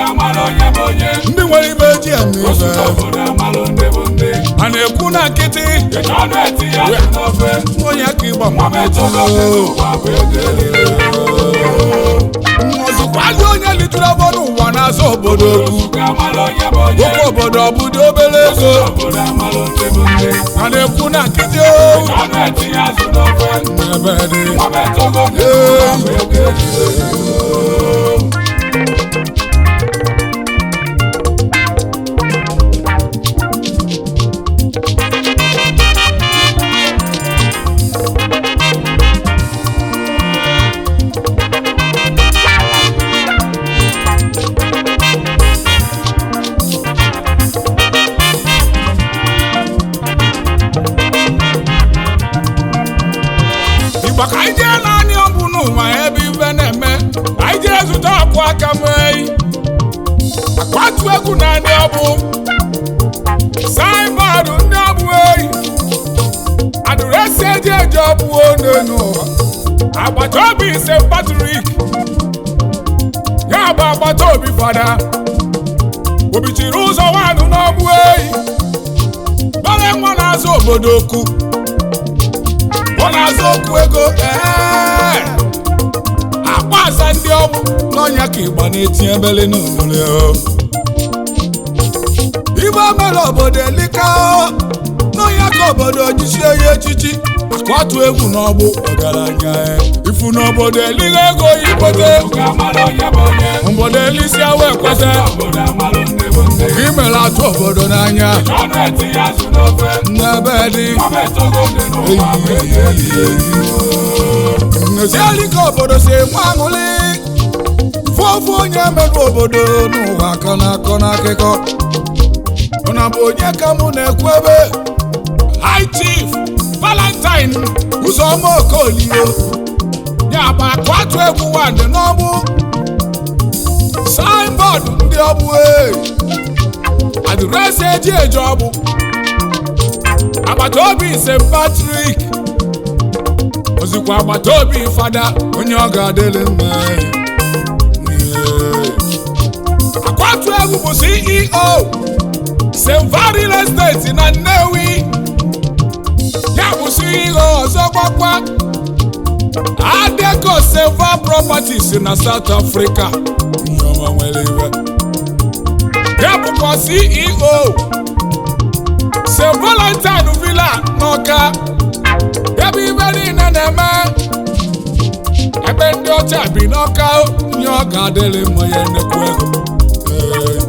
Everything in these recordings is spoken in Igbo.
amala onye bụ onye ndị nwere ibe ji eme osu ibe n'obodo amalụ ndị bụ ndị a na-ekwu na nkịtị eji ọnụ eti ya azụ n'ofe onye ka ịgba nwa metụgo n'ụwa bụ ego elile ọzọkwali onye litụrụ afọ n'ụwa na-azọ obodo okwu osu ka amala onye bụ onye oke obodo ọ bụdo obere osu ego n'obodo amalụ ndị bụ ndị a na-ekwu na nkịtị eji ọnụ eti ya azụ n'ofe ebe dị nwa metụgo n'ụwa bụ ego elile igba ka anyị jee naanị ọbụ n'ụwa ebe ibe na-eme anyị jee zụta ọkụ aka mee akwatu egwu naanị ọbụ saịbọọdụ ndị ọbụ eyi adụresi eji eji ọbụ one n'ụwa agbata obi st patrik ya bụ agbata obi fada obichiri ụzọ nwanụ n'ọbụ eyi gbara nwa na-azụ obodo okwu ọ na-azụ okwu ego ee akpa aza ndị ọgwụ n'ọnya ka ịgba na-eti ebele n'olule ibe mere obodo elika n'ọnya ka obodo jichie ya echichi akọtụ egwu n'ọgbụ ọgaranya ifu n'obodo eliga ego ibote osu ka amala onye bụ onye obodo elisi awa ekweta obodo amalụ ndị bụ ndị ka imere atụ obodo n'anya eji ọnụ eti ya azụ n'ofe n'ebe dị nwa metụgo n'ụwa bụ ego elile Nnọchiali ka obodo si enwe aṅụrị fụfụ onye merụ obodo n'ụwa akọ na-akọ n'akụkọ ọ na bụ onye ka mụ na-ekwu ebe High Chief Valentine Uzoma Okolio ya bụ akụ atụ egwu nwadị n'ọgbụ signboard ndị ọgbụ e adịresị eji eji ọgbụ agbata obi St. Patrick ozikwa agbata obi fada onye ọ ga-adịrị mma Yeah. akwatu egwu bụ ceo silva real estate na nnewi ya bụ ceo ọzọ gbakwa adeco silva properties na south africa ihe ọma nwere iwe ya bụkwa ceo st valentine villa n'ọka ebe ibe niile na-eme ebe ndị ọcha bi n'ọka nye ọ ga-adịrị mma ya nnekwu ego Ee.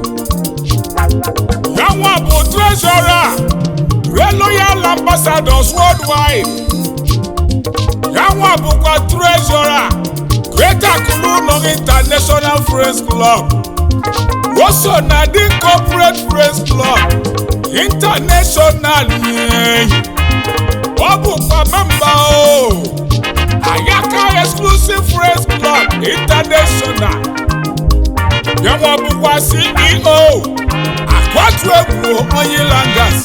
ya nwa bụ trezọra royal ambassadors worldwide ya nwa bụkwa trezọra greater kulu international friends club o so na dị corporate friends club international nye ọ bụkwa memba o ayaka exclusive friends club international yanwa bụkwa ceo akwatu egwu onye langas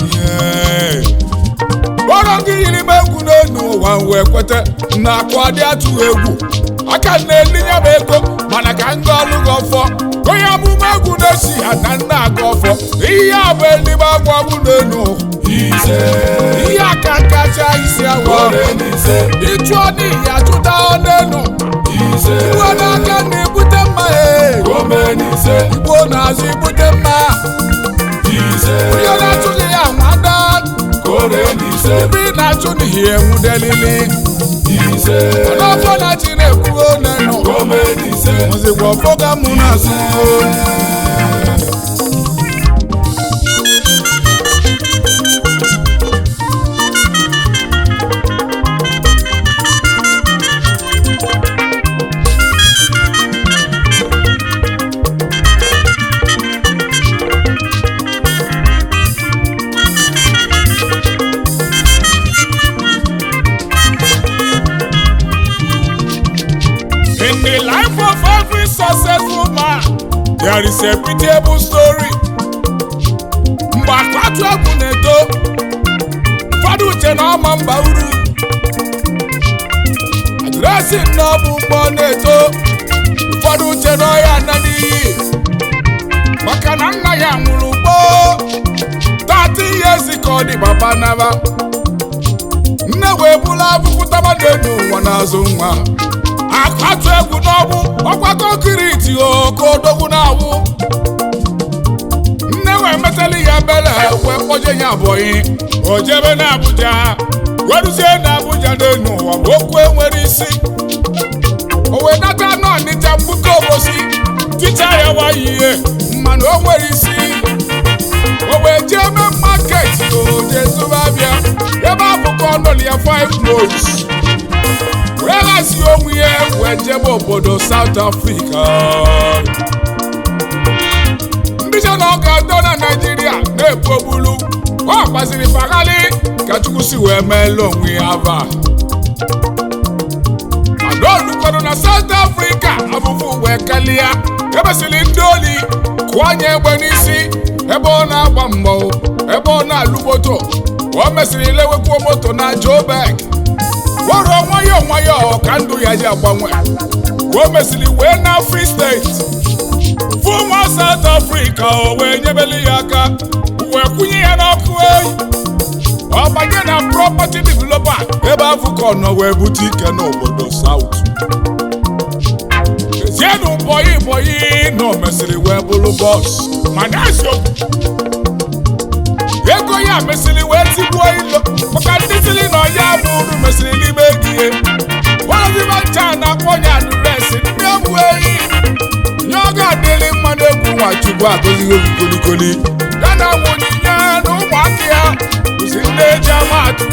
kpọrọ gị yiri m egwu n'elu ụwa m wee kweta na akwa dị atụ egwu aka na-elinye m ego mana ka m ga ọlụ gị ọfọ onye amụma egwu na-esi ha na nna aga ọfọ ihe a bụ eluigbe agwa bụ n'elu ise ihe aka kacha isi agwa ore n'ise ịchụọ n'ihi achụta ọ n'elu ise igbo n'aka na-ebute mma e ome n'ise igbo n'azụ ibute mma ise onye na-achụghị ya nwada ore n'ise ebe ị na-achụ n'ihi enwudelili ise n'ọfọ na chi na-ekwuo n'elu ome n'ise mụzikwa ọfọga mụ na-asụ In the life of every successful man, there is a pitiable story. Mgbe akpatu egwu na-eto, ụfọdụ uche na ọma mba uru. Adreesị na ọ bụ ụgbọ na-eto, ụfọdụ uche na ọya na n'iyi. maka na nna ya nwụrụ gboo tati years ka ọ dị papa naba nne wee bụrụ afụfụ tabado n'ụwa n'azụ nwa akpatu egwu n'ọgbụ ọkwa kọnkriti ka odogwu na-awụ nne wee metali ya bele wee kpọje ya abụghị o jebe na Abuja weruzie na Abuja n'enu ụwa bụ okwu enwere isi o wee nata n'Ọnịcha mbuka obosi ticha ya wayi ihe mmanụ o nwere isi o wee jee eme market oje zụba bịa ebe afụkọ ọnọli ya five months wee ghazi onwe ya wee jebe obodo South Africa ndị che na ọ ga-adọ na Naịjirịa na-ebu ogbulu ọ gbaziri faghali ka Chukwu si wee meela onwe ya ava adaolukwado na South Africa afụfụ wee kalịa ebesiri ndị oli kụọ anya egbe n'isi ebe ọ na-agba mbọ ebe ọ na-alụ moto o mesịrị lewekwuo moto na Joburg wọrọ nwayọọ nwayọọ ka ndụ ya ji agbanwe ka o mesịrị wee na Free State fụ nwa South Africa o wee nyebeli ya aka wee kwụnye ya n'ọkụ eyi ọ banye na property developer ebe afọ ka ọ nọ wee bute ike n'obodo South ezienụ bọyị bọyị na o mesịrị wee bụrụ bọs mana eziokwu ego ya mesịrị wee tigbuo ilo maka ndị siri na ọya bụ uru mesịrị n'ime ego ihe waziba ncha na-akpọ ya adreesị ndị egwu eyi nye ọ ga-adịrị mmadụ egwu nwachukwu agọzighị obi kolikoli ya na nwonyinye na ụmụaka ya bụzi ndị eji amatụ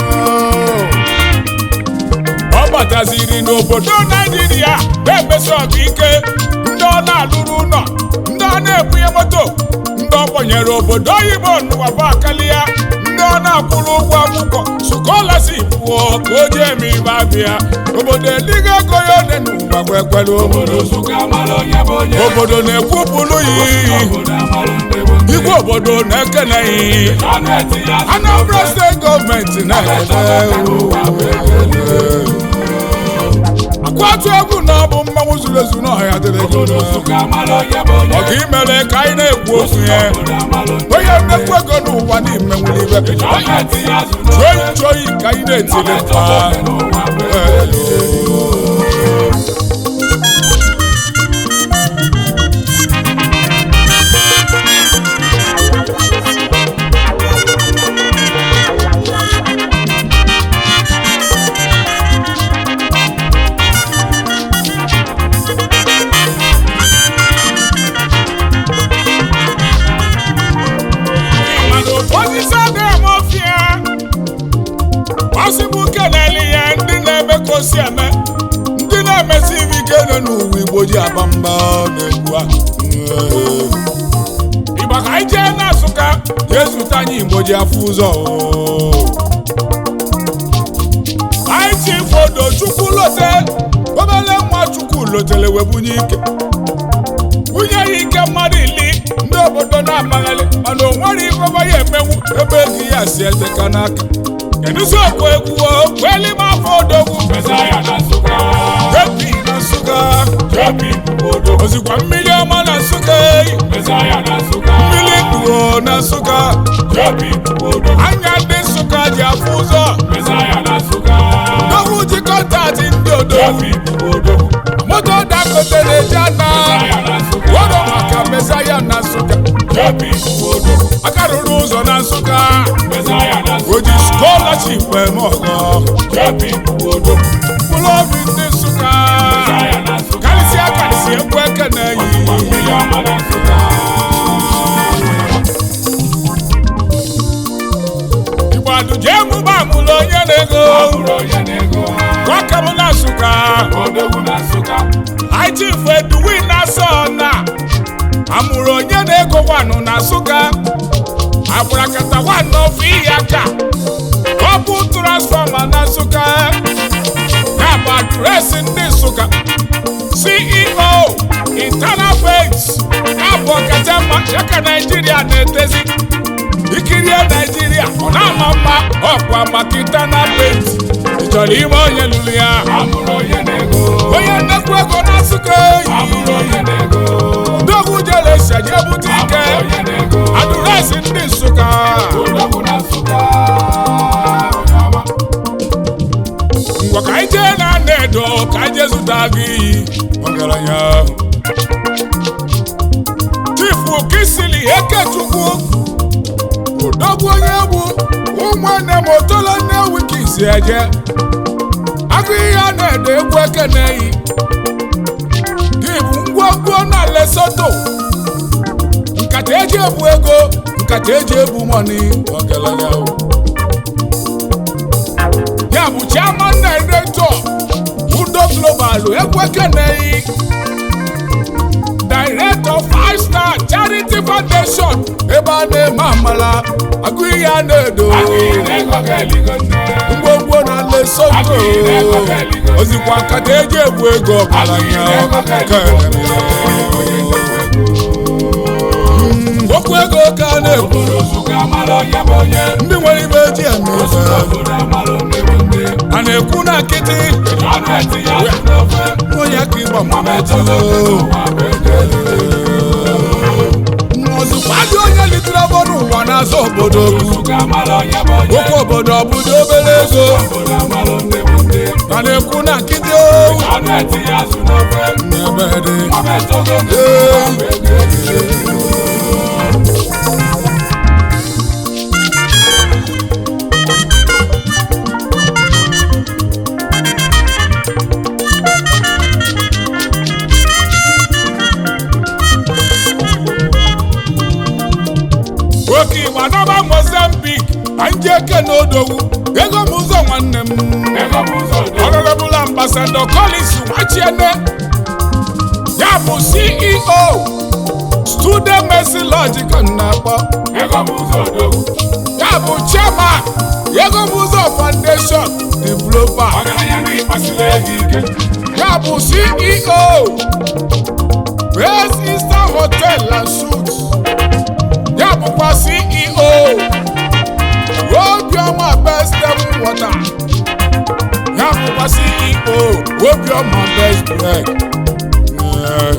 ọ bataziri n'obodo naijiria na-emesi ọgụ ike ndị ọ na-alụrụ ụlọ ndị ọ na-ebunye moto ndị ọ kpọnyere obodo oyibo n'ụwa akalia ndị ọ na-akwụrụ ụgwọ akwụkwọ skolaship pụọ ka o jee eme ibe abịa obodo eligo ego ya one n'ụwa kwekwere obodo obodo na-ekwupụrụ ya igwe obodo na-ekeneghị Anambra steeti gọọmenti na-ekele akwatu egwu na ọ bụ mmanwụ zuru ezu n'ọhịa dịrị gị ọga imere ka anyị na-ekwu okwu ya onye mmekwu ego n'ụwa n'ime nwere ibe chụoyi chụoyi ka anyị na-etiri mkpa mana osisi adịghị ọfịa ọsịbụ kelele ya ndị na-eme ka o si eme ndị na-emesi ibe ike nọ n'ụwa igbo ji aba mba na-egbu a ịgba ka anyị jee na Nsụka jee zụta anyị igbo ji afụ ụzọ anyị chi fodo chukwu lote obele nwa chukwu lotere wee bunye ike bunye ya ike mmadụ ili ndị obodo na-amaghalị mana o nwere ifeọma ya emenwu ebe ego ya si eteka n'aka kedụzi okwu egwu kwelime afọ odogwu ebi na Nsụka ozikwa mmiri ọma na Nsụka eyi mmiri kpuo na Nsụka anya ndị Nsụka ji afụ ụzọ odogwu ji kọntaktị ndị odogwu moto Dangote na-eji ana wọrọ maka mesaya na Nsụka aka rụrụ ụzọ na Nsụka o ji skọlaship eme ọgọ mkpụrụ obi ndị Nsụka karịsịa karịsịa egwu eke na-eyi Igbo adụje emume amụrụ onye na-ego nwaka m na Nsụka Chief Edwin Asona amụrụ onye na-ego wanụ na Nsụka abụrakata wanụ ofu iyi aka ọ bụ transfọma na Nsụka ya bụ adreesị ndị Nsụka CEO internal banks abụ ọkachamma cheka Naijiria na-etezi ikirie Naijiria ọ na-ama mma ọkwa maka internal banks ị chọrọ ime onye lụrụ ya onye nnekwu ego na Nsụka eyi ndogwu jere shaje bute ike esi ndị nsụka odogwu na nsụka onye ọma ngwa ka anyị jee na ana-edo ka anyị jee zụta gị iyi ọgaranya chifu okisili ekechukwu odogwu onye egwu ụmụnne m otola nne wikisi eje agụ ihe a na-ede egwu ekeneyi gị bụ ngwongwo na lesoto nkata eji ebu ego nkata eji ebu mọni ọgaranya ya bụ chairman director udo global ekwekeneyi director five star charity foundation ebe a na-eme amala agụ ihe a na-edo agụghị ego ga-eligo nne ngwongwo na lesotho ozikwa nkata eji ebu ego ọgaranya okwu ego ka a na-ekwu obodo nsụka mara onye bụ onye ndị nwere ibe eji eme ife obodo amara onye bụ nne a na-ekwu na nkịtị ọnụ etinye azụ n'ofe onye ka ịgba mmametụ ụwa bụ ego ozikwa dị onye litere ọbọdụ ụwa n'azụ obodo okwu nsụka mara onye bụ onye okwu obodo ọ bụdo obere ego obodo amara onye bụ nne a na-ekwu na nkịtị owu ọnụ etinye azụ n'ofe n'ebe dị ọmetụgo oke igba nọba mozambik anyị ji eke na odogwu ego m ụzọ nwanne m ego bụ ụzọ udo honorable ambassador collins nwachiene ya bụ ceo student mercy lodge ka m na-akpọ ego bụ ụzọ odogwu ya bụ chairman ego m ụzọ foundation developer ọgaranya na ịkpasiri ego ike ya bụ ceo best eastern hotel and suites ya bụkwa ceo obiọma best table water ya bụkwa ceo obiọma best bread Yeah.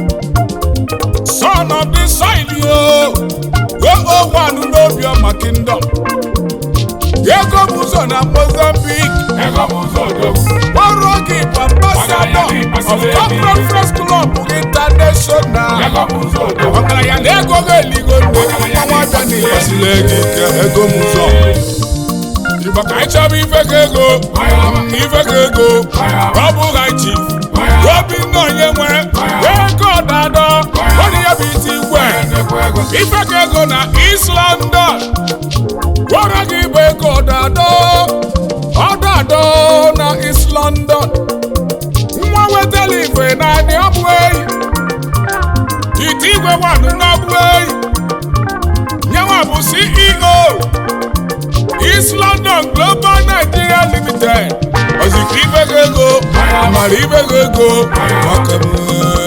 son of the soil yo o one n'obiọma kingdom ego bụ ụzọ na mozambique ego bụ ụzọ odogwu ọrụ gị bụ ambassador of corporate press club international ego bụ ụzọ odogwu ọgaranya na ego ga-eligo nne ọnwa abịa na ịgbasiri ego ike ego m ụzọ igbo ka anyị chọba ife ka ego na ife ka ego ọ bụghị chief obinna onye nwe ego dado onye ya bụ iti igwe nnekwu ego ife ka ego na east london gwara gị bụ ego dado ọdado na east london nwa wetara ife na adị ọbụ eyi ite igwe nwanụ n'ọbụ eyi nyenwa bụ ceo east london global nigeria limited ozikwa ibe ga ego mara ibe ga ego maka m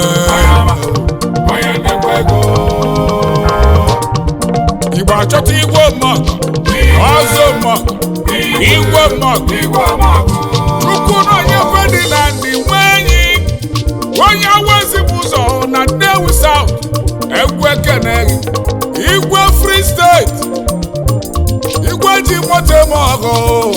onye nnekwu ego igbo achọta igwe mọgụ ọzọ mọgụ igwe mọgụ igwe ọmọgụ chukwu na onye fedi na ndị nwe enyi onye awezibụ ụzọ na nnewi saut egwu ekeneghị igwe free steeti igwe ji moto eme ọgụ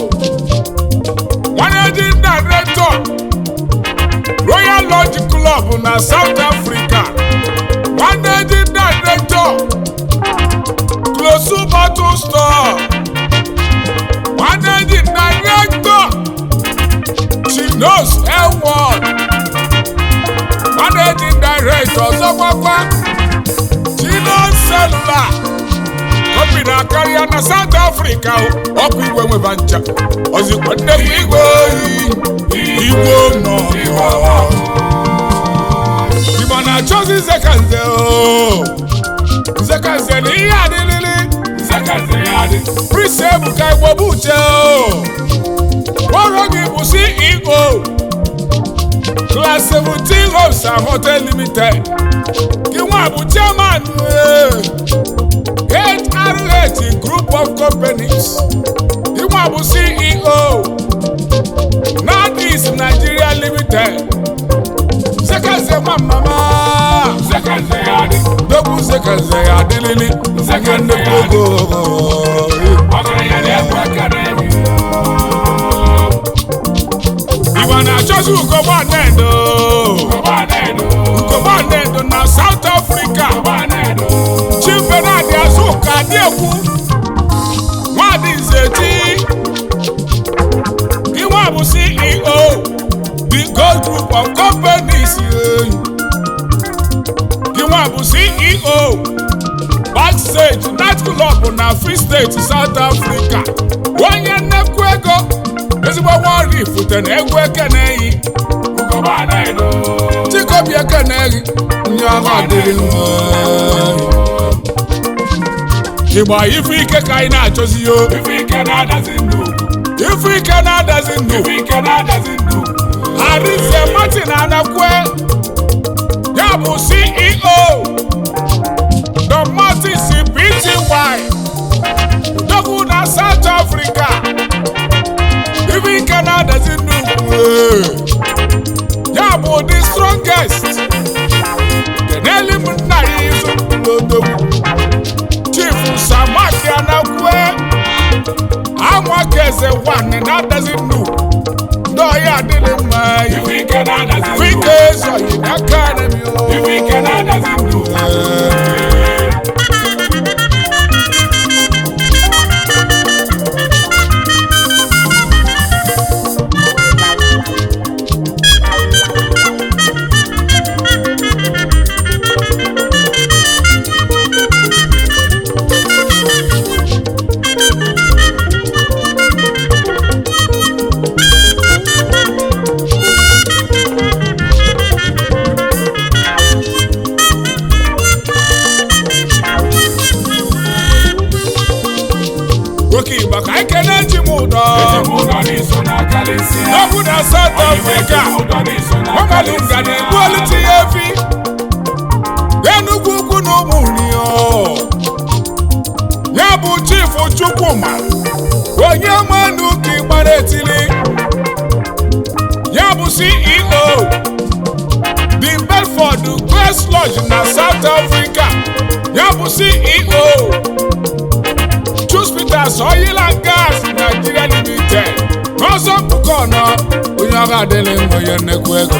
managing director royal lodge club na south africa managing director close bottle store managing director chinos ewon managing director ọzọkwakwa chinos cellular kọmpini akarịa na south africa o. ọkụ igwe nweba ncha ozikwa nnekwu igwe oyi igwe nọ igbo na-achọzi nzekanze o nzekanze na ihe adịlịlị nzekazi ya dị Prince Ebuka Igbo bụ uche o ọrụ gị bụ CEO Class 17 Homes and Hotel Limited gị nwa bụ chairman eh, HRH Group of Companies gị nwa bụ CEO Northeast Nigeria Limited Zekaze nwa mama nzekazi ya dị Dogwu Zekaze ya adịlị bilili nke nnukwu ego ọgaranya na-ekwe ekene igbo na-achọzi ugogbanedo ọba na-edo ugogbanedo na South Africa ọba na-edo Chief Bernard Azuka Adiekwu Nwadị Nzeti Iwa bụ CEO The Gold Group of Companies eh. Iwa bụ CEO Backstage Night Club na Free State South Africa onye nnekwu ego ezigbo nwa ifute na egwu ekeneyi ọba na-edo chikobi ekeneyi nye agha adịghị mma ịgba ife ike ka anyị na-achọzi yo ife ike na-adazi ndụ ife ike na-adazi ndụ ife ike na-adazi ndụ Arinze Martin Anakwe ya bụ CEO Don Martins Pty Dogu na South Africa ife ike na-adazi ndụ eh. ya bụ the strongest keneli m nna ya izu n'odogwu Chief Samaki Anakwe anwa keze nwanne na-adazi ndụ ndị ọhịa adịghị mma ife ike na-adazi ndụ Wike ezoghị n'aka enemi o. ife ike na-adazi ndụ Nwoke Igbo ka anyị kelee ji m ụdọ. ụdọ n'iso na kalịsịa N'okwu na South Africa, ụdọ n'iso na ọmalụ nga na-egbu oluti ya efi. Enugwu ukwu na ụmụ nri o. Ya bụ Chief Chukwuma, onye mmanụ ka ịgbara etili. Ya bụ CEO, The Bedford Grace Lodge na South Africa. Ya bụ CEO, Choose Peters Oil and Gas Nigeria Limited. N'ọsọ mpụkọ ọnọ, onye ọrụ adịghị mma onye nnekwu ego.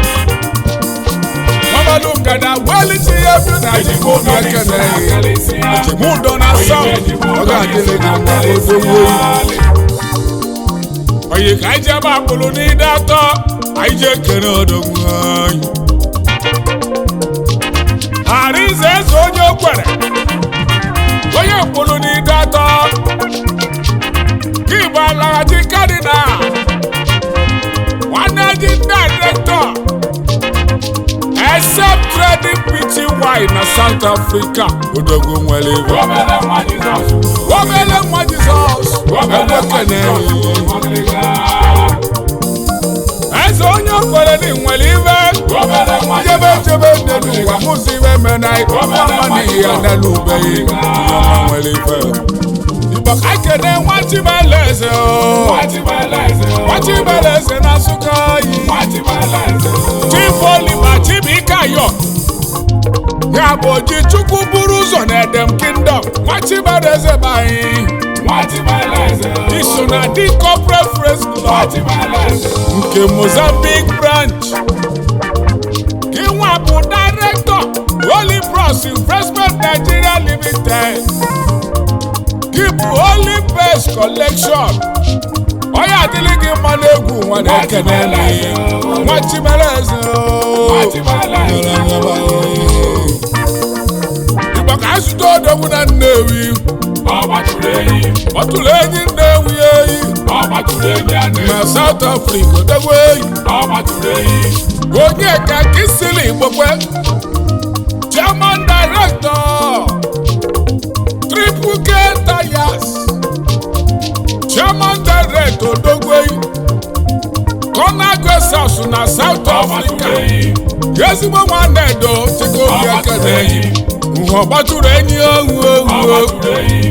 Mmabalụ ngada welite ya efu na ejigbo ụdọ obi n'iso ekene na ihe. kalịsịa Ejigbo ụdọ na South, ọ ga-adịrị gị mma odogwu oyi. Oyi ka anyị jebe akpụrụ n'ide atọ, anyị jee kere odogwu anyị. Arinze eze onye okwere, onye mkpụrụ n'ide atọ, gị bụ alaghachi kadina, nwanne dị director, except trading pty na South Africa, odogwu nwere ibe. obere nwa Jizọs Obele nwa Jizọs, obere nwa ekene Jizọs ọgịrịga eze onye okwere dị nwere ibe obere nwa jebe Jizọs jebe n'elu ụwa mụzi ibe mena ọma n'ihi ya n'elu ubeghị ọma nwere ife igbo ka kene nwa chibeleze o Nwachibeleze nwa chibeleze na nsụka yi Nwachibeleze chifoliba chibikayo ya bụ oji chukwu buru ụzọ na edem kingdom nwa chibeleze banyị Nwachibeleze iso na di corporate friends club Nwachibeleze nke mozambique branch gịnwa bụ director holy bros investment nigeria limited gị bụ holy base collection onye adịghị gị mma n'egwu nwa na-ekene nwa chimereze Nwachibeleze igbo ka anyị zụta odogwu na nnewi ọ gbatụrụ enyi ọ tụrụ enyi nnewi eyi ọ gbatụrụ enyi a na na south africa odogwu eyi ọ gbatụrụ enyi onye ka kisili igbokwe chairman director triple k tires chairman director odogwei conagresas na south ọ africa gbatụrụ enyi ezigbo nwanne edo chike ọ obi gbatụrụ ekene enyi nha gbatụrụ enyi ohu ọ ohu gbatụrụ enyi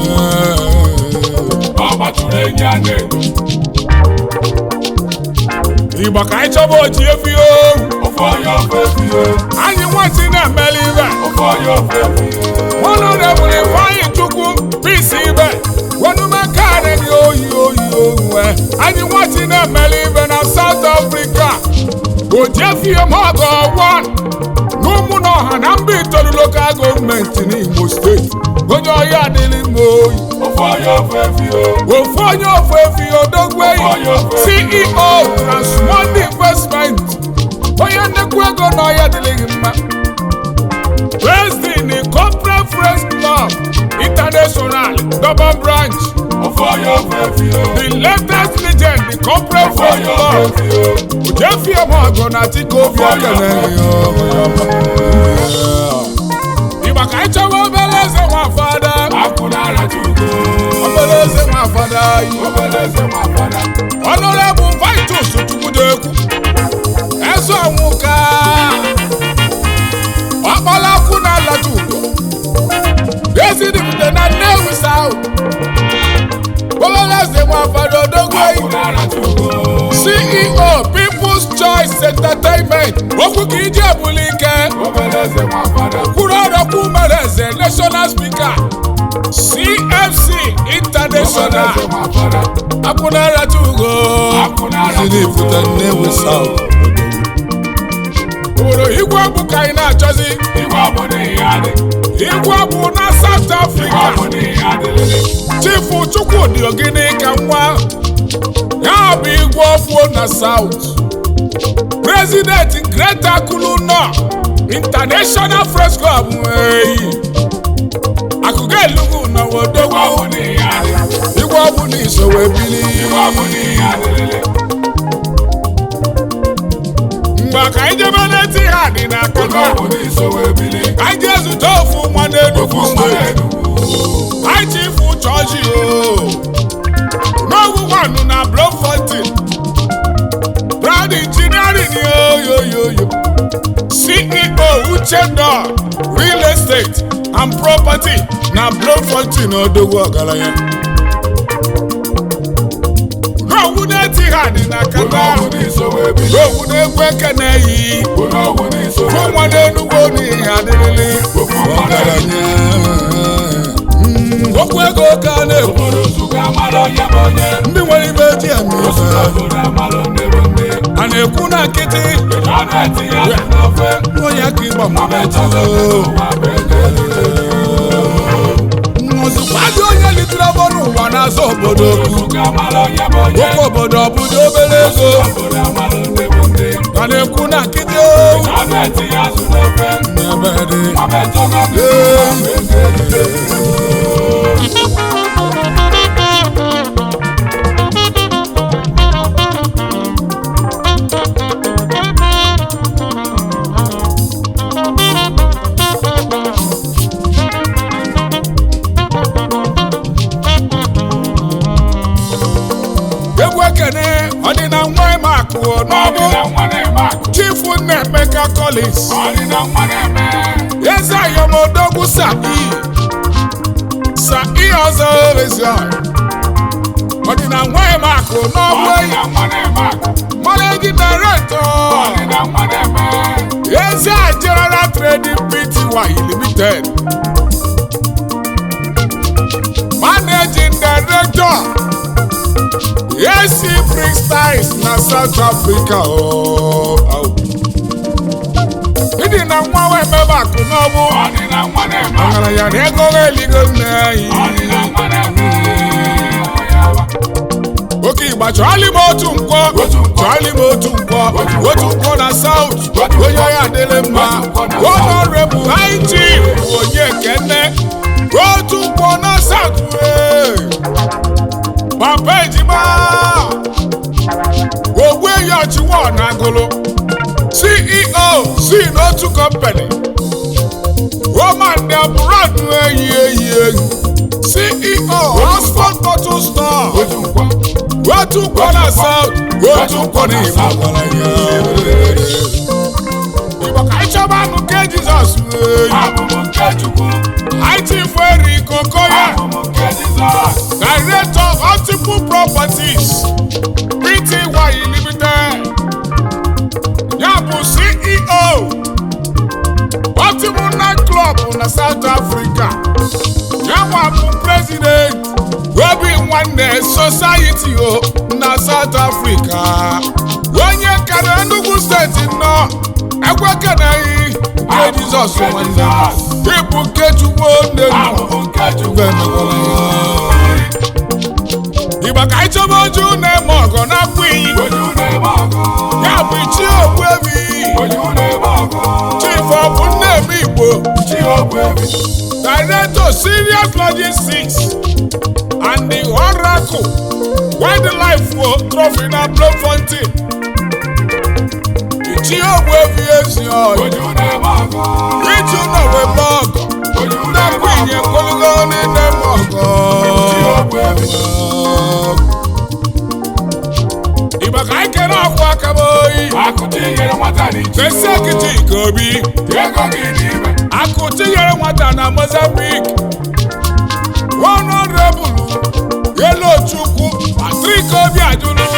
ọ gbatụrụ enyi a na-edo igbo ka anyị chọba oji efi ohu ofe onye ofe fie anyị nwatị na-emeli ibe ofe onye ofe fie honorable ifeanyi chukwu bisi ibe wenumekane gị oyi oyi onwe anyị nwatị na-emeli ibe na south africa ojefie mọgọ wan n'ụmụ na ọha na mba itoolu lokal gọọmenti n'imo steeti onye ọhịa adịghị mma oyi ofe onye ofe fie ofu onye ofu efi odogweyi ceo transmond investment onye nnekwu ego n'ọhịa dịrịghị mma president corporate friends club international double branch ofe onye ofe fie the latest legend the corporate ofe friends onye ofe club fie ojefie mọgọ na tiko obi ịgba ka anyị chọwa obere eze nwa fada akụ na-aracha ugo obere eze nwa fada yi obere eze nwa fada Honorable Vitus Chukwudekwu Eze Ọnwụka Ọkpalakwụ na Alata Udo Ezidipụta na Nnewi South Obeleze Nwafado akụ Dogwei na-aracha ugo CEO People's Choice Entertainment Okwu ka iji ebuli ike obere eze nwa fada kwuru ọrọkwu mere eze National Speaker CFC International obere eze nwa fada Akwụna Alata Ugo akụ na-aracha Ezidipụta Nnewi South obodo igwe bụ ka anyị na-achọzi igwe obodo ihe adị igwe bụ na South igwe Africa obodo ihe adịlele chifu Chukwudi Ogini ka nwa ya bụ igwe ọfụo na South president Greta Kuluno International Press Club eyi akụkọ elugu na igwe wodogwu obodo ihe adị igwe ọbụ na isowe bili igwe obodo ihe adịlele mgbe ka anyị jebe n'eti ha dị na igwe akụkọ obodo isowe ebili anyị jee zụta ofu nwa n'Enugu ofu steeti mmadụ High Chief Chọọchị o n'ogwu nwanụ na Bloemfontein Proud Engineering yoyoyoyo CEO Uchenna Real Estate and Property na Bloemfontein odogwu ọgaranya n'ogwu na-eti ha dị na igwe kata obodo isowe ebili n'ogwu na-egwu ekene yi igwe obodo isowe fún nwa ebili n'Enugu n'ihe adịrịlị ọgaranya Mm, okwu ego ka a na-ekwu obodo nsụka amara onye bụ onye ndị nwere ibe eji eme osu ife obodo amara ndị bụ ndị a na-ekwu na nkịtị ọ na-etinye azụ n'ofe onye ka ịgba ma mechọta ụwa bụ ego ozugbo adị onye litere bụ n'ụwa na-azọ obodo okwu nsụka amara onye bụ onye okwu obodo ọ bụdo obere ego obodo amara ndị bụ ndị a na-ekwu na nkịtị ọ na-etinye azụ n'ofe ebe dị ma mechọta ụwa bụ ego egwu ekene ọ dị na nwa ime akụ n'ọbụ ọdịna nwa na-eme akụ chifu Nnaemeka Collins ọdịna nwa na-eme eze ayọmodogwu sa'i sa'i ọzọ erezio ọ dị na nwa ime akụ n'ọbụ ọdịna nwa na-eme akụ managing director ọdịna nwa na-eme eze general trading pty limited managing director AC freestyles na south africa oh. ịdị na nwa wee mebe akụ n'ọbụ ọdịna nwa na-eme akụ ọgaranya na ego eligo nne anyị ọdịna nwa na-eme oke igba chọọlị m otu nkwọ Otu nkwọ. chọọlị m otu nkwọ Otu nkwọ. otu nkwọ na saut Otu onye nkwọ. ya adịrị mma Otu nkwọ na honorable high chief onye kene otu nkwọ na saut papa ejima ogbu eyi ọchịwa na agụlụ ceo si n'otu company roman de abroad eyi eyi eyi ceo oxford bottle store otu nkwa otu nkwọ na south otu nkwọ na igbo ọgaranya igbo ka anyị chọba anụ nke jizọs eyi abụ m nke chukwu anyị chifu eri kokoye abụ m nke jizọs director multiple properties pty limited ya bụ ceo na South Africa yanwa bụ president obi nwanne society o na South Africa onye kara Enugu steeti nnọọ ekwekenaghị nke Jizọs nwanne ịbụ Nkechukwu Onnenu Igba ka anyị chọba oju na-eme ọgọ na-akpụ iyi ya bụ chi Ogbuefi chief of Nnemi Igbo director serious logistics and the oracle wildlife wo trophy na Bloemfontein chi Ogbuefi ezi ọyị iju nọ webe ọgọ na-akpụ inye koligo n'ime ọgọ Igba ka anyị kere ọkwa aka m oyi Fesi ekiti ike obi akụ tinyere nwata na Mozambique honorable Yelochukwu Patrick Obi Ajulu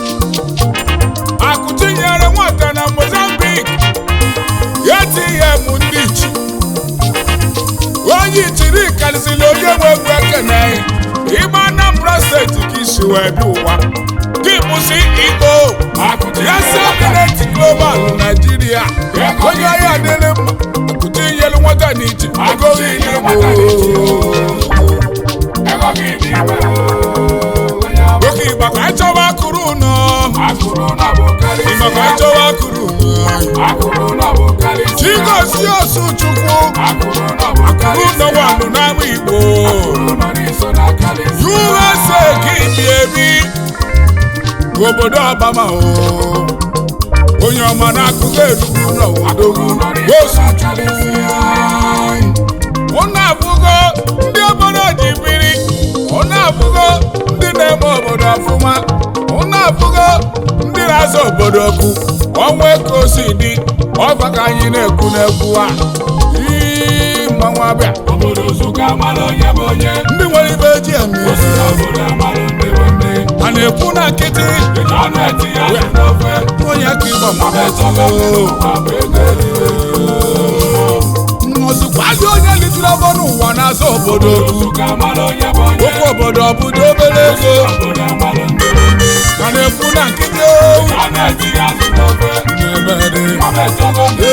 akụ tinyere nwata na Mozambique ATM ndị ichi onye ichiri karịsịrị onye nwe egwu ekene ime Anambra steeti ka isi wee bi ụwa gị bụ CEO Yasemineti Global Nigeria onye ọhịa adịrị mma akụta inyelu nwata n'iche ego niile oke igba ka anyị chọwa akụrụ ụnọ igba ka anyị chọwa akụrụ ụnọ Chigozie Osu Chukwu akụrụ ụnọ wanụ n'ama Igbo USA ka ibi ebi obodo Obama o onye ọma na-akụkọ erugbu n'ọwadogwu Osu Chukwu ụnụ abụgo ndị obodo ji biri ụnụ abụgo ndị na-eme obodo ọfụma ụnụ abụgo ndị na-azọ obodo okwu ọnwa ka o si dị ọba ka anyị na-ekwu n'egwu a Ii, mmanwụ abịa ndị nwere ibe eji eme a na-ekwu na nkịtị onye aka ịgba ozugbazi onye litụrụ ọbọ n'ụwa na-azọ obodo okwu okwu obodo ọ bụdo obere ego a na-ekwu na nkịtị owu na-ebe dị